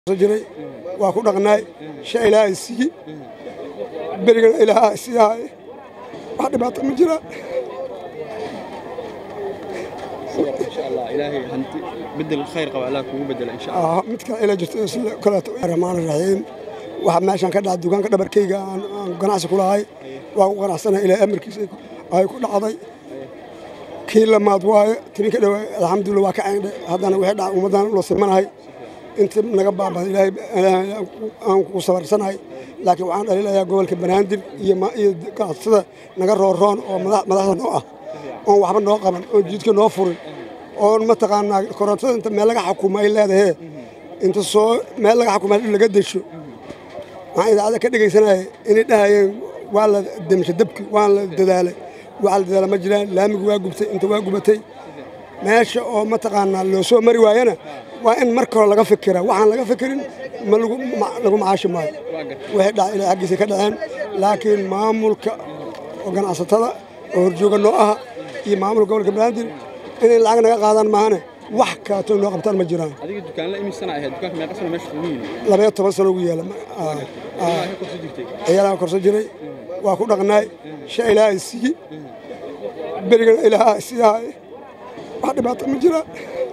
jiray waa ku dhaqnaay shay ilaahay siiyey berigana ilaaha siiyahay wax dhibaato ma jiraan insha allah ilaahay hanti bedel khayr qaba allah kugu bedela insha allah Ah, mid kale ila jirto sida kaleeto raxmaan raxiim waxa meeshan ka dhacay dukaanka dhabarkayga aan aan ganacsi ku lahay waa ku qanacsanahay ilaahay amarkiisa ay ku dhacday kii lamaad waaye tininka dhowe alxamdulillah waa ka cayndhe haddana wixii dhacay ummaddan ula simanahay inta naga baabada ilaahay ilaahay aan ku sabarsanahay laakiin waxaan dhaliilayaa gobolka banaadir iyo ma- iyo ganacsatada naga rooroon oo madax- madaxda noo ah oon waxba noo qaban oon jidka noo furin oon mataqaanaa korontada inta meel laga xukumo ay leedahay inta soo meel laga xukumo dhib laga desho waxaan idaacada ka dhegaysanaya inay dhahayeen waa la demsha dabki waa la dadaalay waxa la dadaala ma jiraan laamigu waa gubtay inta waa gubatay meesha oo mataqaanaa loo soo mari waayana waa in marka hore laga fikira waxaan laga fikirin ma lagu ma- lagu macaashi maayo waxay dhaca ilaa xaggiisa ka dhaceen laakiin maamulka oo ganacsatada oo horjooga noo aha iyo maamulka gobolka banaadir inay lacag naga qaadaan maahane wax kaatoo noo qabtaan ma jiraan adiga dukaanla imisana ahayd dukaanka meeqa sano meesha kugu yimi labaya toban sano ugu yeela ilaa ka korso jirtay ciyaalaha korso jiray waa ku dhaqnaay shay ilaahay siiyey berigana ilaaha siiyahay wax dhibaato ma jiraan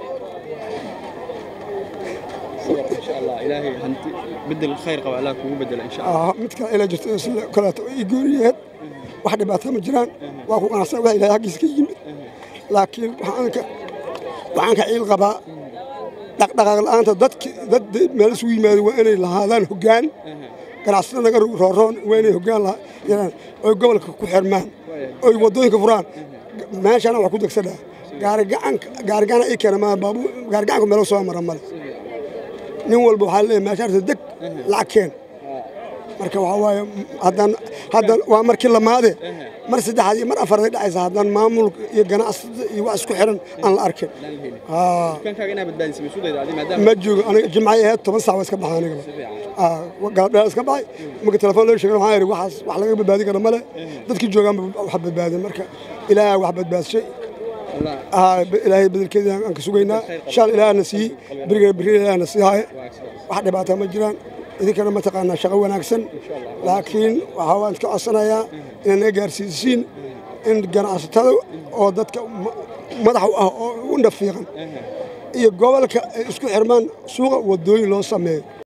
insha allah ilaahay hanti bedel khayr qaba allah kugu bedela insha allah Ah, mid kale ila jirto sida kaleeto i gooniyeed wax dhibaato ma jiraan waa ku qanacsan wax ilaahay xaggiisa ka yimid laakiin waxaan ka waxaan ka ciil qabaa dhaqdhaqaaq la'aanta dadki dad meel isugu yimaado waa inay lahaadaan hoggaan ganacsatada naga rooroon waa inay hoggaan laha- yeelaan oy gobolka ku xirmaan oy waddooyinka furaan meeshana wax ku degsanaa gaarigacanka gaarigacana ii keena maa baabu gaarigacanku meelo soo mara male nin walba waxaa leeyahay meeshaarta deg lacag keen marka waxaa waaye haddaan haddaan waa markii lamaade mar saddexaad iyo mar afaraad ay dhacaysa haddaan maamul iyo ganacsada iyo wax isku xiran aan la arkin Haa. dukaankaaga inaa badbaadisay masuudayda adi maadaama ma joogo aniga jimcay ahayd toban saac waa iska baxay anigaba Aa, galabdheer iska baxay marka telefoon loo sheegay waxaan idhi waxaas wax laga badbaadin kara male dadkii joogaanba wax badbaadin marka ilaahay wax badbaadshay allah Aa, ilaahay bedelkeeda aan ka sugaynaa shaal ilaahna siiyey berigana berri ilaahna sii haya wax dhibaata ma jiraan idinkana mataqaanaa shaqo wanaagsan laakiin waxaa waan iska codsanayaa inaad naga gaarsiisiin in ganacsatada oo dadka ma- madax u ah oo u dhafiiqan iyo gobolka ay isku xirmaan suuqa wadooyin loo sameeyo